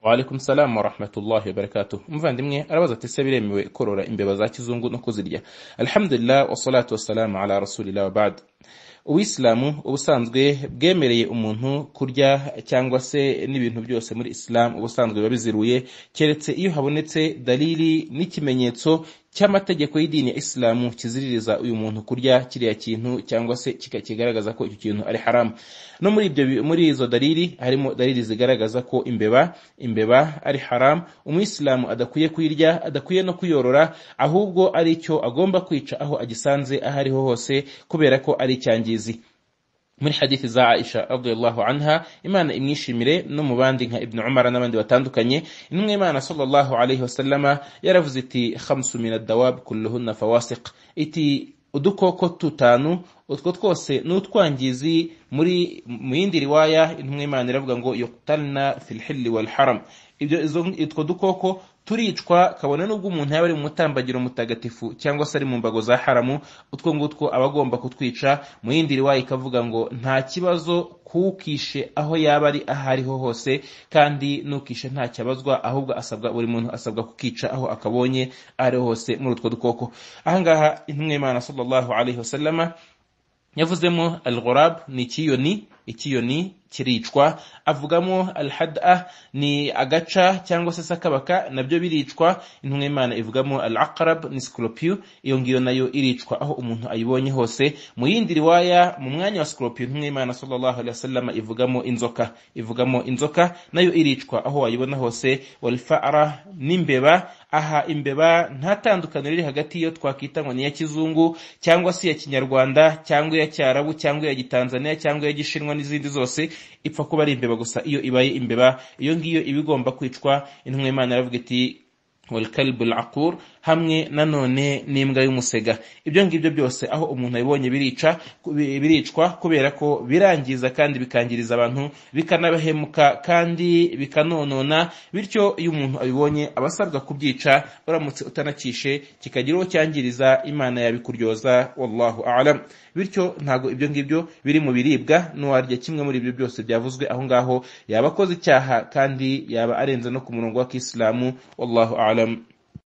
Waalaikum salam warahmatullahi wabarakatuh. Umuvandimwe arabaza ati ese biremewe korora imbeba za kizungu no kuzirya? Alhamdulillah wassalatu wassalamu ala rasulillah wa ba'd. Uwisilamu ubusanzwe bwemereye umuntu kurya cyangwa se n'ibintu byose muri Islam ubusanzwe biba biziruye keretse iyo habonetse dalili n'ikimenyetso cy'amategeko y'idini ya isilamu kiziririza uyu muntu kurya kiriya kintu cyangwa se kigaragaza ko icyo kintu ari haramu no muri ibyo muri izo dalili harimo dalili zigaragaza ko imbeba imbeba ari haramu umuyisilamu adakwiye kuyirya adakwiye no kuyorora ahubwo ari icyo agomba kwica aho agisanze aho ariho hose kubera ko ari icyangizi muri hadithi za Aisha radiyallahu anha Imana imwishimire no mu bandi nka Ibn Umar n'abandi batandukanye intumwa Imana sallallahu alayhi wasallama yaravuze iti khamsu min ad-dawab kulluhunna fawasiq iti udukoko tutanu utwo twose n'utwangizi muri mu yindi riwaya intumwa Imana iravuga ngo yuqtalna fil hilli wal haram ibyo utwo dukoko turicwa kabone n'ubwo umuntu yaba ari mu mutambagiro mutagatifu cyangwa se ari mu mbago za haramu utwo ngutwo aba agomba kutwica mu yindi riwaya ikavuga ngo nta kibazo kuwukishe aho yaba ari aho ariho hose kandi n'ukishe nta cyabazwa ahubwo asabwa buri muntu asabwa kukica aho akabonye aho ariho hose muri utwo dukoko ahangaha intumwa y'imana sallallahu alaihi wasallama yavuzemo al-ghurab ni ikiyoni ikiyoni kiricwa avugamo al-had'a ni agaca cyangwa se sakabaka nabyo biricwa intumwa y'imana ivugamo al-aqrab ni scorpio iyo ngiyo nayo iricwa aho umuntu ayibonye hose mu yindi riwaya mu mwanya wa scorpio intumwa y'imana sallallahu alaihi wasallam ivugamo inzoka ivugamo inzoka nayo iricwa aho wayibona hose wal-fa'ra n'imbeba aha imbeba nta tandukaniro riri hagati yo twakita ngo ni iya kizungu cyangwa se iya kinyarwanda cyangwa iya cyarabu cyangwa iya gitanzania cyangwa iya gishinwa n'izindi zose ipfa kuba ari imbeba gusa iyo ibaye imbeba iyo ngiyo iba igomba kwicwa intumwa y'imana yaravuga iti والكلب العقور hamwe nanone n'imbwa y'umusega ibyo ngibyo byose aho umuntu abibonye birica biricwa kubera ko birangiza kandi bikangiriza abantu bikanabahemuka kandi bikanonona bityo iyo umuntu abibonye aba asabwa kubyica uramutse utanakishe kikagira uwo cyangiriza imana yabikuryoza wallahu alam bityo ntabwo ibyo ngibyo biri mu biribwa n'uwarya kimwe muri ibyo byose byavuzwe aho ngaho yaba akoze icyaha kandi yaba arenze no ku murongo wa kisilamu wallahu alam